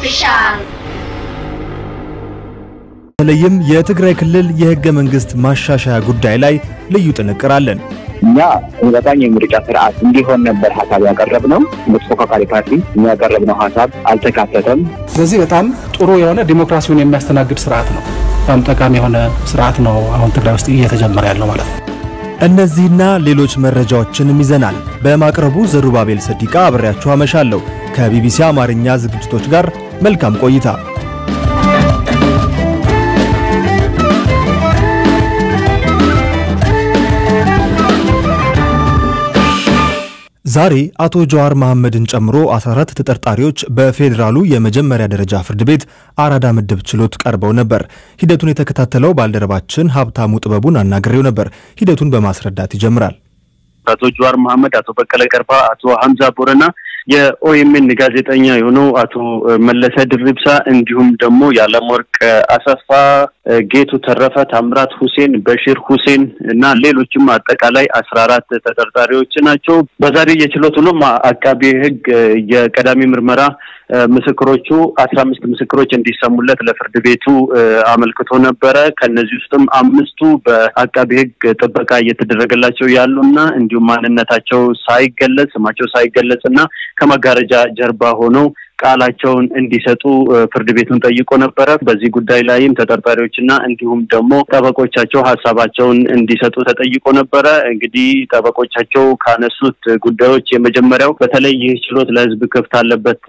ኦፊሻል በተለይም የትግራይ ክልል የህገ መንግስት ማሻሻያ ጉዳይ ላይ ልዩ ጥንቅር አለን። እኛ ተመጣጣኝ የምርጫ ስርዓት እንዲሆን ነበር ሀሳብ ያቀረብነው። በተፎካካሪ ፓርቲ እኛ ያቀረብነው ሀሳብ አልተካተተም። ስለዚህ በጣም ጥሩ የሆነ ዲሞክራሲውን የሚያስተናግድ ስርዓት ነው። በጣም ጠቃሚ የሆነ ስርዓት ነው አሁን ትግራይ ውስጥ እየተጀመረ ያለው ማለት ነው። እነዚህና ሌሎች መረጃዎችንም ይዘናል። በማቅረቡ ዘሩባቤል ሰዲቃ አብሬያችሁ አመሻለሁ። ከቢቢሲ አማርኛ ዝግጅቶች ጋር መልካም ቆይታ። ዛሬ አቶ ጀዋር መሐመድን ጨምሮ 14 ተጠርጣሪዎች በፌዴራሉ የመጀመሪያ ደረጃ ፍርድ ቤት አራዳ ምድብ ችሎት ቀርበው ነበር። ሂደቱን የተከታተለው ባልደረባችን ሀብታሙ ጥበቡን አናግሬው ነበር። ሂደቱን በማስረዳት ይጀምራል። አቶ ጀዋር መሐመድ፣ አቶ በቀለ ገርባ፣ አቶ ሀምዛ ቦረና የኦኤምኤን ጋዜጠኛ የሆነው አቶ መለሰ ድርብሳ እንዲሁም ደግሞ የዓለምወርቅ አሰፋ፣ ጌቱ ተረፈ፣ ታምራት ሁሴን፣ በሺር ሁሴን እና ሌሎችም አጠቃላይ አስራ አራት ተጠርጣሪዎች ናቸው። በዛሬ የችሎት ውሎም አቃቤ ሕግ የቀዳሚ ምርመራ ምስክሮቹ አስራ አምስት ምስክሮች እንዲሰሙለት ለፍርድ ቤቱ አመልክቶ ነበረ። ከነዚህ ውስጥም አምስቱ በአቃቢ ሕግ ጥበቃ እየተደረገላቸው ያሉና እንዲሁም ማንነታቸው ሳይገለጽ ስማቸው ሳይገለጽ እና ከመጋረጃ ጀርባ ሆነው ቃላቸውን እንዲሰጡ ፍርድ ቤቱን ጠይቆ ነበረ። በዚህ ጉዳይ ላይም ተጠርጣሪዎችና እንዲሁም ደግሞ ጠበቆቻቸው ሀሳባቸውን እንዲሰጡ ተጠይቆ ነበረ። እንግዲህ ጠበቆቻቸው ካነሱት ጉዳዮች የመጀመሪያው በተለይ ይህ ችሎት ለሕዝብ ክፍት አለበት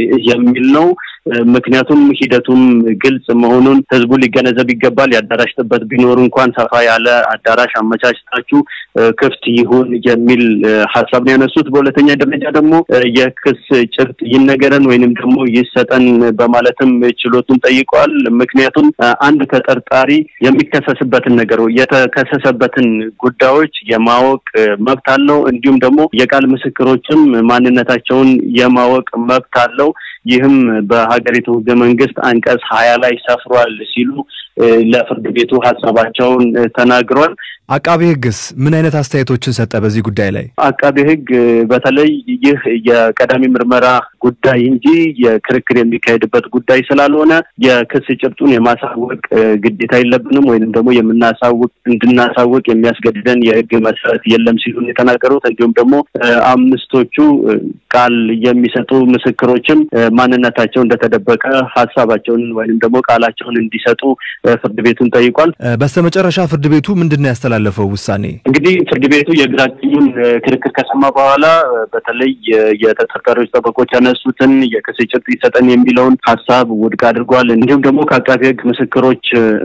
የሚል ነው። ምክንያቱም ሂደቱም ግልጽ መሆኑን ህዝቡ ሊገነዘብ ይገባል። የአዳራሽ ጥበት ቢኖር እንኳን ሰፋ ያለ አዳራሽ አመቻችታችሁ ክፍት ይሁን የሚል ሀሳብ ነው ያነሱት። በሁለተኛ ደረጃ ደግሞ የክስ ጭብጥ ይነገረን ወይንም ደግሞ ይሰጠን በማለትም ችሎቱን ጠይቀዋል። ምክንያቱም አንድ ተጠርጣሪ የሚከሰስበትን ነገር የተከሰሰበትን ጉዳዮች የማወቅ መብት አለው። እንዲሁም ደግሞ የቃል ምስክሮችም ማንነታቸውን የማወቅ መብት አለው። ይህም በሀገሪቱ ህገ መንግስት አንቀጽ ሀያ ላይ ሰፍሯል ሲሉ ለፍርድ ቤቱ ሀሳባቸውን ተናግሯል። አቃቤ ህግስ ምን አይነት አስተያየቶችን ሰጠ በዚህ ጉዳይ ላይ? አቃቤ ህግ በተለይ ይህ የቀዳሚ ምርመራ ጉዳይ እንጂ የክርክር የሚካሄድበት ጉዳይ ስላልሆነ የክስ ጭብጡን የማሳወቅ ግዴታ የለብንም ወይንም ደግሞ የምናሳውቅ እንድናሳውቅ የሚያስገድደን የህግ መሰረት የለም ሲሉ የተናገሩት እንዲሁም ደግሞ አምስቶቹ ቃል የሚሰጡ ምስክሮችም ማንነታቸው እንደተደበቀ ሀሳባቸውን ወይንም ደግሞ ቃላቸውን እንዲሰጡ ፍርድ ቤቱን ጠይቋል። በስተመጨረሻ ፍርድ ቤቱ ምንድን ነው ያስተላለፈው ውሳኔ? እንግዲህ ፍርድ ቤቱ የግራ ቀኙን ክርክር ከሰማ በኋላ በተለይ የተጠርጣሪዎች ጠበቆች ያነሱትን የክስ ጭብጥ ይሰጠን የሚለውን ሀሳብ ውድቅ አድርጓል። እንዲሁም ደግሞ ከአቃቢ ህግ ምስክሮች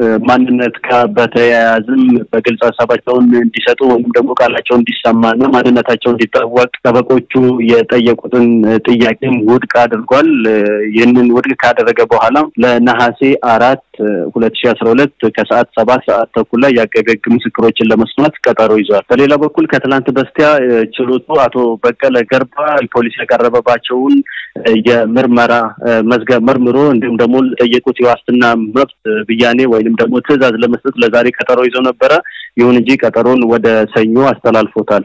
ማንነት ጋር በተያያዝም በግልጽ ሀሳባቸውን እንዲሰጡ ወይም ደግሞ ቃላቸው እንዲሰማና ማንነታቸው እንዲታወቅ ጠበቆቹ የጠየቁትን ጥያቄም ውድቅ አድርጓል። ይህንን ውድቅ ካደረገ በኋላ ለነሐሴ አራት ሁለት ሺ አስራ ሁለት ከሰዓት ሰባት ሰዓት ተኩል ላይ የአቃቤ ህግ ምስክሮችን ለመስማት ቀጠሮ ይዟል። በሌላ በኩል ከትላንት በስቲያ ችሎቱ አቶ በቀለ ገርባ ፖሊስ ያቀረበባቸውን የምርመራ መዝገብ መርምሮ እንዲሁም ደግሞ ለጠየቁት የዋስትና መብት ብያኔ ወይንም ደግሞ ትዕዛዝ ለመስጠት ለዛሬ ቀጠሮ ይዘው ነበረ። ይሁን እንጂ ቀጠሮን ወደ ሰኞ አስተላልፎታል።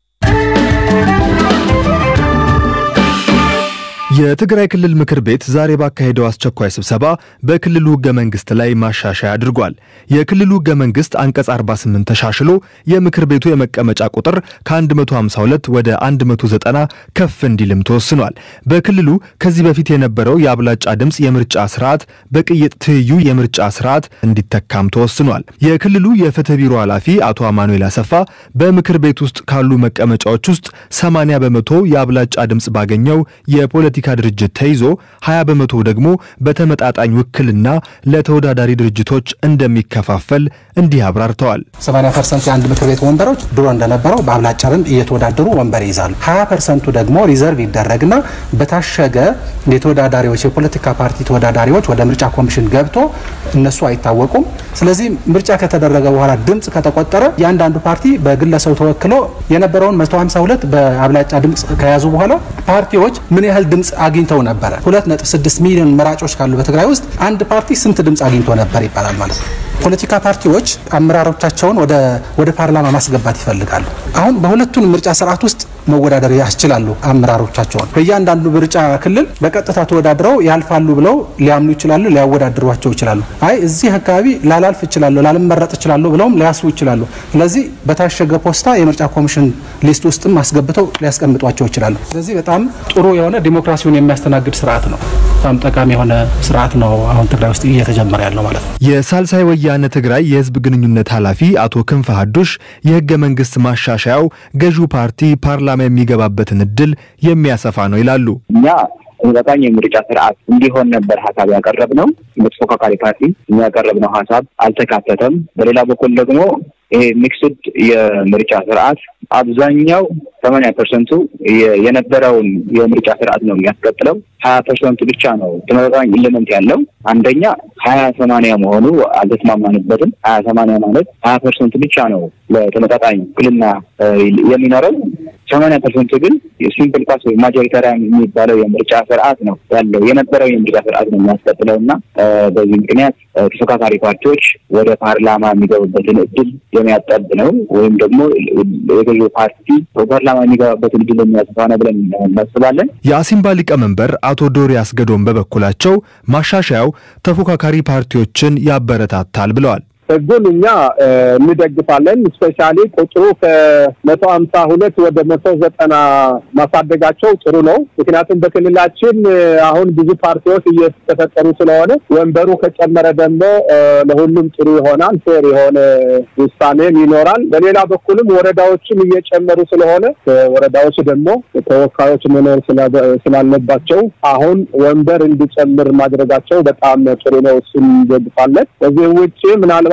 የትግራይ ክልል ምክር ቤት ዛሬ ባካሄደው አስቸኳይ ስብሰባ በክልሉ ህገ መንግስት ላይ ማሻሻያ አድርጓል። የክልሉ ህገ መንግስት አንቀጽ 48 ተሻሽሎ የምክር ቤቱ የመቀመጫ ቁጥር ከ152 ወደ 190 ከፍ እንዲልም ተወስኗል። በክልሉ ከዚህ በፊት የነበረው የአብላጫ ድምፅ የምርጫ ስርዓት በቅይጥ ትይዩ የምርጫ ስርዓት እንዲተካም ተወስኗል። የክልሉ የፍትህ ቢሮ ኃላፊ አቶ አማኑኤል አሰፋ በምክር ቤት ውስጥ ካሉ መቀመጫዎች ውስጥ 80 በመቶ የአብላጫ ድምፅ ባገኘው የፖለቲካ ድርጅት ተይዞ 20 በመቶ ደግሞ በተመጣጣኝ ውክልና ለተወዳዳሪ ድርጅቶች እንደሚከፋፈል እንዲህ አብራርተዋል። 80 ፐርሰንት የአንድ ምክር ቤት ወንበሮች ድሮ እንደነበረው በአብላጫ ድምፅ እየተወዳደሩ ወንበር ይይዛሉ። 20 ፐርሰንቱ ደግሞ ሪዘርቭ ይደረግና በታሸገ የተወዳዳሪዎች የፖለቲካ ፓርቲ ተወዳዳሪዎች ወደ ምርጫ ኮሚሽን ገብቶ እነሱ አይታወቁም። ስለዚህ ምርጫ ከተደረገ በኋላ ድምፅ ከተቆጠረ እያንዳንዱ ፓርቲ በግለሰቡ ተወክሎ የነበረውን 152 በአብላጫ ድምፅ ከያዙ በኋላ ፓርቲዎች ምን ያህል ድምፅ አግኝተው ነበረ። 2.6 ሚሊዮን መራጮች ካሉ በትግራይ ውስጥ አንድ ፓርቲ ስንት ድምፅ አግኝቶ ነበር ይባላል ማለት ነው። ፖለቲካ ፓርቲዎች አመራሮቻቸውን ወደ ፓርላማ ማስገባት ይፈልጋሉ። አሁን በሁለቱን ምርጫ ስርዓት ውስጥ መወዳደር ያስችላሉ። አመራሮቻቸውን በእያንዳንዱ ምርጫ ክልል በቀጥታ ተወዳድረው ያልፋሉ ብለው ሊያምኑ ይችላሉ፣ ሊያወዳድሯቸው ይችላሉ። አይ እዚህ አካባቢ ላላልፍ እችላለሁ፣ ላልመረጥ እችላለሁ ብለውም ሊያስቡ ይችላሉ። ስለዚህ በታሸገ ፖስታ የምርጫ ኮሚሽን ሊስት ውስጥም አስገብተው ሊያስቀምጧቸው ይችላሉ። ስለዚህ በጣም ጥሩ የሆነ ዲሞክራሲውን የሚያስተናግድ ስርዓት ነው። በጣም ጠቃሚ የሆነ ስርዓት ነው አሁን ትግራይ ውስጥ እየተጀመረ ያለው ማለት ነው። የሳልሳይ ወያነ ትግራይ የህዝብ ግንኙነት ኃላፊ አቶ ክንፈ ሀዱሽ የህገ መንግስት ማሻሻያው ገዢው ፓርቲ ፓርላማ የሚገባበትን እድል የሚያሰፋ ነው ይላሉ። እኛ ተመጣጣኝ የምርጫ ስርዓት እንዲሆን ነበር ሀሳብ ያቀረብነው። በተፎካካሪ ፓርቲ የሚያቀረብነው ሀሳብ አልተካተተም። በሌላ በኩል ደግሞ ይሄ ሚክስድ የምርጫ ስርዓት አብዛኛው ሰማንያ ፐርሰንቱ የነበረውን የምርጫ ስርዓት ነው የሚያስቀጥለው። ሀያ ፐርሰንቱ ብቻ ነው ተመጣጣኝ ኢሌመንት ያለው። አንደኛ ሀያ ሰማንያ መሆኑ አልተስማማንበትም። ሀያ ሰማንያ ማለት ሀያ ፐርሰንቱ ብቻ ነው ለተመጣጣኝ ውክልና የሚኖረው። ሰማንያ ፐርሰንቱ ግን ሲምፕል ፓስ ወይ ማጆሪታሪያን የሚባለው የምርጫ ስርዓት ነው ያለው የነበረው የምርጫ ስርዓት ነው የሚያስቀጥለው እና በዚህ ምክንያት ተፎካካሪ ፓርቲዎች ወደ ፓርላማ የሚገቡበትን እድል የሚያጠብ ነው ወይም ደግሞ የገዢው ፓርቲ ፓርላማ የሚገባበትን እድል የሚያሰፋ ነው ብለን እናስባለን። የአሲምባ ሊቀመንበር አቶ ዶሪ አስገዶም በበኩላቸው ማሻሻያው ተፎካካሪ ፓርቲዎችን ያበረታታል ብለዋል። ህጉን እኛ እንደግፋለን። ስፔሻሊ ቁጥሩ ከመቶ ሀምሳ ሁለት ወደ መቶ ዘጠና ማሳደጋቸው ጥሩ ነው። ምክንያቱም በክልላችን አሁን ብዙ ፓርቲዎች እየተፈጠሩ ስለሆነ ወንበሩ ከጨመረ ደግሞ ለሁሉም ጥሩ ይሆናል። ፌር የሆነ ውሳኔም ይኖራል። በሌላ በኩልም ወረዳዎችም እየጨመሩ ስለሆነ ወረዳዎች ደግሞ ተወካዮች መኖር ስላለባቸው አሁን ወንበር እንዲጨምር ማድረጋቸው በጣም ጥሩ ነው። እሱን እንደግፋለን። ከዚህ ውጭ ምናልባት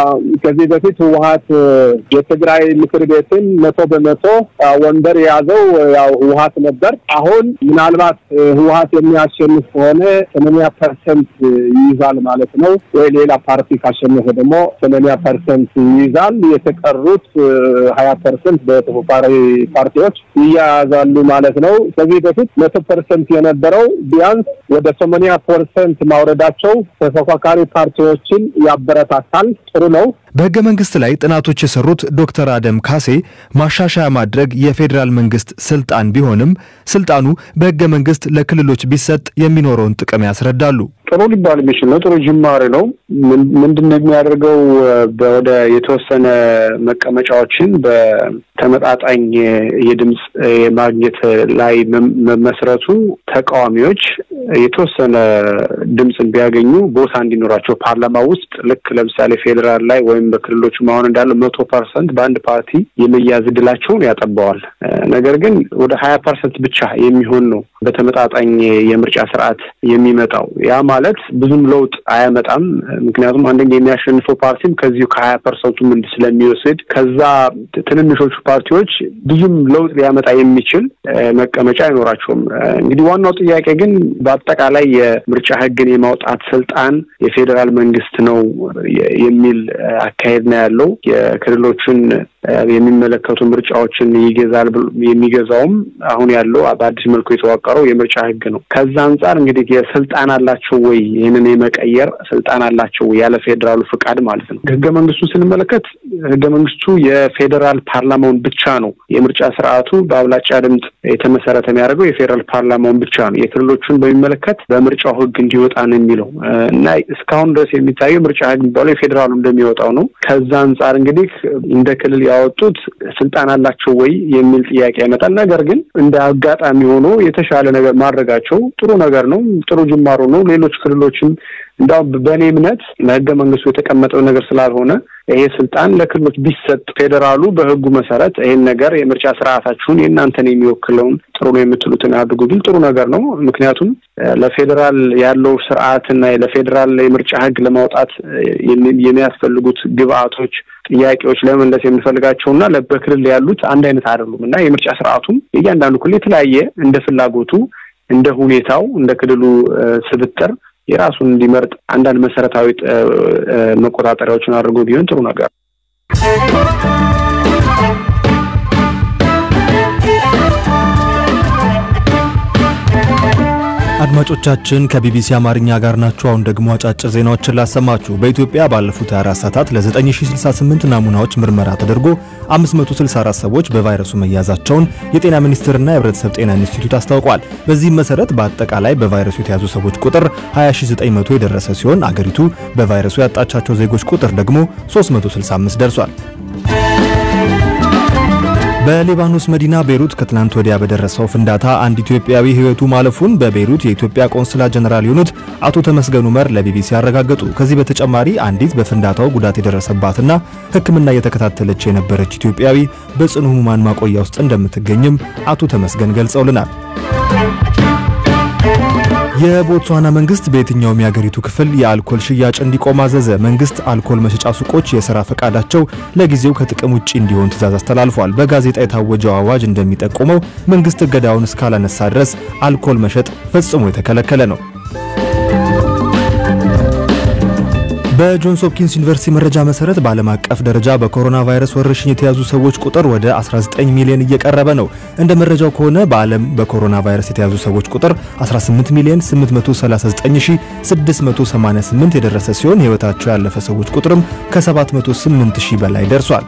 ከዚህ በፊት ህወሀት የትግራይ ምክር ቤትን መቶ በመቶ ወንበር የያዘው ያው ህወሀት ነበር። አሁን ምናልባት ህወሀት የሚያሸንፍ ከሆነ ሰማንያ ፐርሰንት ይይዛል ማለት ነው። ወይ ሌላ ፓርቲ ካሸነፈ ደግሞ ሰማንያ ፐርሰንት ይይዛል። የተቀሩት ሀያ ፐርሰንት በተፎካካሪ ፓርቲዎች ይያያዛሉ ማለት ነው። ከዚህ በፊት መቶ ፐርሰንት የነበረው ቢያንስ ወደ ሰማንያ ፐርሰንት ማውረዳቸው ተፎካካሪ ፓርቲዎችን ያበረታታል። ጥሩ ነው። በህገ መንግስት ላይ ጥናቶች የሰሩት ዶክተር አደም ካሴ ማሻሻያ ማድረግ የፌዴራል መንግስት ስልጣን ቢሆንም ስልጣኑ በህገ መንግስት ለክልሎች ቢሰጥ የሚኖረውን ጥቅም ያስረዳሉ። ጥሩ ሊባል የሚችል ነው። ጥሩ ጅማሬ ነው። ምንድን ነው የሚያደርገው? ወደ የተወሰነ መቀመጫዎችን በተመጣጣኝ የድምፅ የማግኘት ላይ መመስረቱ ተቃዋሚዎች የተወሰነ ድምፅን ቢያገኙ ቦታ እንዲኖራቸው ፓርላማ ውስጥ ልክ ለምሳሌ ፌዴራል ላይ ወይም በክልሎቹ አሁን እንዳለው መቶ ፐርሰንት በአንድ ፓርቲ የመያዝ እድላቸውን ያጠባዋል። ነገር ግን ወደ ሀያ ፐርሰንት ብቻ የሚሆን ነው በተመጣጣኝ የምርጫ ስርዓት የሚመጣው ያ ማለት ብዙም ለውጥ አያመጣም። ምክንያቱም አንደኛ የሚያሸንፈው ፓርቲም ከዚሁ ከሀያ ፐርሰንቱ ምንድ ስለሚወስድ ከዛ ትንንሾቹ ፓርቲዎች ብዙም ለውጥ ሊያመጣ የሚችል መቀመጫ አይኖራቸውም። እንግዲህ ዋናው ጥያቄ ግን በአጠቃላይ የምርጫ ህግን የማውጣት ስልጣን የፌዴራል መንግስት ነው የሚል አካሄድ ነው ያለው። የክልሎችን የሚመለከቱ ምርጫዎችን ይገዛል። የሚገዛውም አሁን ያለው በአዲስ መልኩ የተዋቀረው የምርጫ ህግ ነው። ከዛ አንጻር እንግዲህ የስልጣን አላቸው ወይ ይህንን የመቀየር ስልጣን አላቸው ወይ ያለ ፌዴራሉ ፍቃድ ማለት ነው። ህገ መንግስቱን ስንመለከት ህገ መንግስቱ የፌዴራል ፓርላማውን ብቻ ነው የምርጫ ስርዓቱ በአብላጫ ድምፅ የተመሰረተ የሚያደርገው የፌዴራል ፓርላማውን ብቻ ነው። የክልሎቹን በሚመለከት በምርጫው ህግ እንዲወጣ ነው የሚለው እና እስካሁን ድረስ የሚታየው ምርጫ ህግ የሚባለው የፌዴራሉ እንደሚወጣው ነው። ከዛ አንጻር እንግዲህ እንደ ክልል ያወጡት ስልጣን አላቸው ወይ የሚል ጥያቄ ያመጣል። ነገር ግን እንደ አጋጣሚ ሆኖ የተሻለ ነገር ማድረጋቸው ጥሩ ነገር ነው። ጥሩ ጅማሮ ነው። ሌሎች ክልሎችም እንዳው በእኔ እምነት ለህገ መንግስቱ የተቀመጠው ነገር ስላልሆነ ይሄ ስልጣን ለክልሎች ቢሰጥ ፌዴራሉ በህጉ መሰረት ይሄን ነገር የምርጫ ስርዓታችሁን የእናንተን የሚወክለውን ጥሩ ነው የምትሉትን አድርጉ ቢል ጥሩ ነገር ነው። ምክንያቱም ለፌዴራል ያለው ስርዓትና ለፌዴራል የምርጫ ህግ ለማውጣት የሚያስፈልጉት ግብአቶች፣ ጥያቄዎች ለመመለስ የምንፈልጋቸው እና በክልል ያሉት አንድ አይነት አይደሉም እና የምርጫ ስርዓቱም የእያንዳንዱ ክልል የተለያየ እንደ ፍላጎቱ እንደ ሁኔታው እንደ ክልሉ ስብጥር የራሱን እንዲመርጥ አንዳንድ መሰረታዊ መቆጣጠሪያዎችን አድርጎ ቢሆን ጥሩ ነገር አድማጮቻችን ከቢቢሲ አማርኛ ጋር ናችሁ። አሁን ደግሞ አጫጭር ዜናዎችን ላሰማችሁ። በኢትዮጵያ ባለፉት 24 ሰዓታት ለ9068 ናሙናዎች ምርመራ ተደርጎ 564 ሰዎች በቫይረሱ መያዛቸውን የጤና ሚኒስቴርና የሕብረተሰብ ጤና ኢንስቲትዩት አስታውቋል። በዚህም መሰረት በአጠቃላይ በቫይረሱ የተያዙ ሰዎች ቁጥር 20900 የደረሰ ሲሆን አገሪቱ በቫይረሱ ያጣቻቸው ዜጎች ቁጥር ደግሞ 365 ደርሷል። በሊባኖስ መዲና ቤይሩት ከትናንት ወዲያ በደረሰው ፍንዳታ አንድ ኢትዮጵያዊ ሕይወቱ ማለፉን በቤይሩት የኢትዮጵያ ቆንስላ ጀነራል የሆኑት አቶ ተመስገን ኡመር ለቢቢሲ አረጋገጡ። ከዚህ በተጨማሪ አንዲት በፍንዳታው ጉዳት የደረሰባትና ሕክምና እየተከታተለች የነበረች ኢትዮጵያዊ በጽኑ ሕሙማን ማቆያ ውስጥ እንደምትገኝም አቶ ተመስገን ገልጸውልናል። የቦትስዋና መንግስት በየትኛውም የአገሪቱ ክፍል የአልኮል ሽያጭ እንዲቆም አዘዘ። መንግስት አልኮል መሸጫ ሱቆች የሥራ ፈቃዳቸው ለጊዜው ከጥቅም ውጪ እንዲሆን ትዕዛዝ አስተላልፏል። በጋዜጣ የታወጀው አዋጅ እንደሚጠቁመው መንግስት እገዳውን እስካላነሳ ድረስ አልኮል መሸጥ ፈጽሞ የተከለከለ ነው። በጆንስ ሆፕኪንስ ዩኒቨርሲቲ መረጃ መሰረት በዓለም አቀፍ ደረጃ በኮሮና ቫይረስ ወረርሽኝ የተያዙ ሰዎች ቁጥር ወደ 19 ሚሊዮን እየቀረበ ነው። እንደ መረጃው ከሆነ በዓለም በኮሮና ቫይረስ የተያዙ ሰዎች ቁጥር 18 ሚሊዮን 839688 የደረሰ ሲሆን ሕይወታቸው ያለፈ ሰዎች ቁጥርም ከ708 ሺህ በላይ ደርሷል።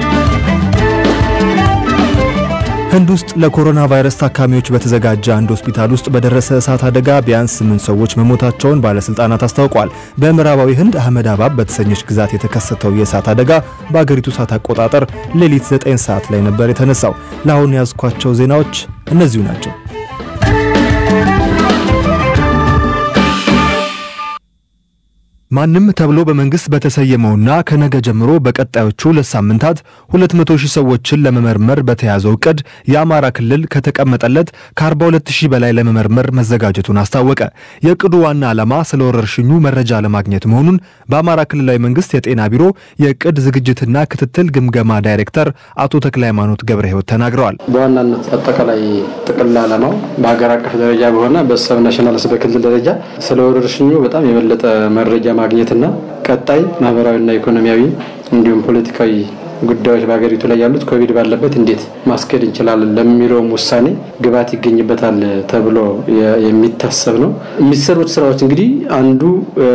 ህንድ ውስጥ ለኮሮና ቫይረስ ታካሚዎች በተዘጋጀ አንድ ሆስፒታል ውስጥ በደረሰ እሳት አደጋ ቢያንስ ስምንት ሰዎች መሞታቸውን ባለስልጣናት አስታውቋል። በምዕራባዊ ህንድ አህመድ አባብ በተሰኘች ግዛት የተከሰተው የእሳት አደጋ በአገሪቱ ሰዓት አቆጣጠር ሌሊት 9 ሰዓት ላይ ነበር የተነሳው። ለአሁን ያዝኳቸው ዜናዎች እነዚሁ ናቸው። ማንም ተብሎ በመንግስት በተሰየመውና ከነገ ጀምሮ በቀጣዮቹ ሁለት ሳምንታት 200 ሺህ ሰዎችን ለመመርመር በተያዘው እቅድ የአማራ ክልል ከተቀመጠለት ከ42 ሺህ በላይ ለመመርመር መዘጋጀቱን አስታወቀ። የእቅዱ ዋና ዓላማ ስለ ወረርሽኙ መረጃ ለማግኘት መሆኑን በአማራ ክልላዊ መንግስት የጤና ቢሮ የእቅድ ዝግጅትና ክትትል ግምገማ ዳይሬክተር አቶ ተክለ ሃይማኖት ገብረ ህይወት ተናግረዋል። በዋናነት አጠቃላይ ጥቅል ዓላማው በሀገር አቀፍ ደረጃ በሆነ በሰብ ናሽናልስ በክልል ደረጃ ስለ ወረርሽኙ በጣም የበለጠ መረጃ ማግኘትና ቀጣይ ማህበራዊና ኢኮኖሚያዊ እንዲሁም ፖለቲካዊ ጉዳዮች በሀገሪቱ ላይ ያሉት ኮቪድ ባለበት እንዴት ማስኬድ እንችላለን ለሚለውም ውሳኔ ግብዓት ይገኝበታል ተብሎ የሚታሰብ ነው። የሚሰሩት ስራዎች እንግዲህ አንዱ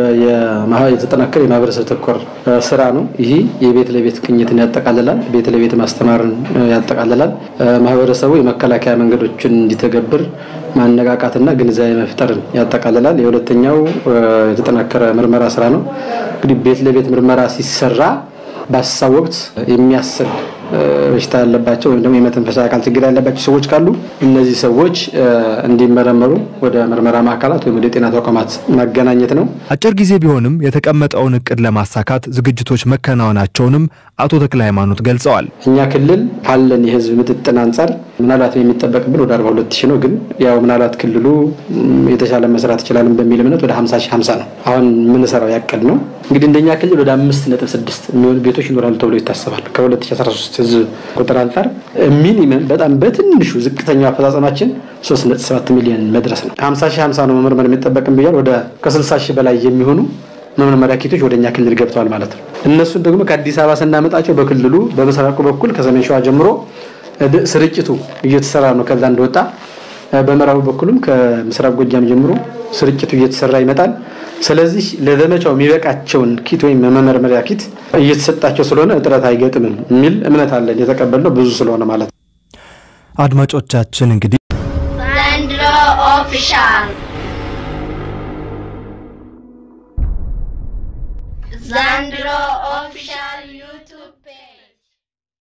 የተጠናከረ የማህበረሰብ ተኮር ስራ ነው። ይህ የቤት ለቤት ቅኝትን ያጠቃልላል። ቤት ለቤት ማስተማርን ያጠቃልላል። ማህበረሰቡ የመከላከያ መንገዶችን እንዲተገብር ማነቃቃትና ግንዛቤ መፍጠርን ያጠቃልላል። የሁለተኛው የተጠናከረ ምርመራ ስራ ነው። እንግዲህ ቤት ለቤት ምርመራ ሲሰራ በሀሳብ ወቅት የሚያስል በሽታ ያለባቸው ወይም ደግሞ የመተንፈሻ አካል ችግር ያለባቸው ሰዎች ካሉ እነዚህ ሰዎች እንዲመረመሩ ወደ ምርመራ ማዕከላት ወይም ወደ ጤና ተቋማት ማገናኘት ነው። አጭር ጊዜ ቢሆንም የተቀመጠውን እቅድ ለማሳካት ዝግጅቶች መከናወናቸውንም አቶ ተክለ ሃይማኖት ገልጸዋል። እኛ ክልል ካለን የህዝብ ምጥጥን አንጻር ምናልባት የሚጠበቅብን ወደ 42 ሺህ ነው። ግን ያው ምናልባት ክልሉ የተሻለ መስራት ይችላልን በሚል እምነት ወደ 50 ሺህ 50 ነው አሁን የምንሰራው ያቅድ ነው። እንግዲህ እንደኛ ክልል ወደ 5.6 የሚሆኑ ቤቶች ይኖራሉ ተብሎ ይታሰባል። ከ2013 ህዝብ ቁጥር አንጻር ሚኒመም በጣም በትንሹ ዝቅተኛው አፈጻጸማችን 3.7 ሚሊዮን መድረስ ነው። 50 ሺህ 50 ነው መመርመር የሚጠበቅን ብያል። ወደ ከ60 ሺህ በላይ የሚሆኑ መመርመሪያ ኪቶች ወደ እኛ ክልል ገብተዋል ማለት ነው። እነሱን ደግሞ ከአዲስ አበባ ስናመጣቸው በክልሉ በምስራቁ በኩል ከሰሜን ሸዋ ጀምሮ ስርጭቱ እየተሰራ ነው። ከዛ እንደወጣ በምዕራቡ በኩልም ከምስራቅ ጎጃም ጀምሮ ስርጭቱ እየተሰራ ይመጣል። ስለዚህ ለዘመቻው የሚበቃቸውን ኪት ወይም መመርመሪያ ኪት እየተሰጣቸው ስለሆነ እጥረት አይገጥምም የሚል እምነት አለን። የተቀበልነው ብዙ ስለሆነ ማለት ነው። አድማጮቻችን እንግዲህ ዘንድሮ ኦፊሻል ዘንድሮ ኦፊሻል ዩቱብ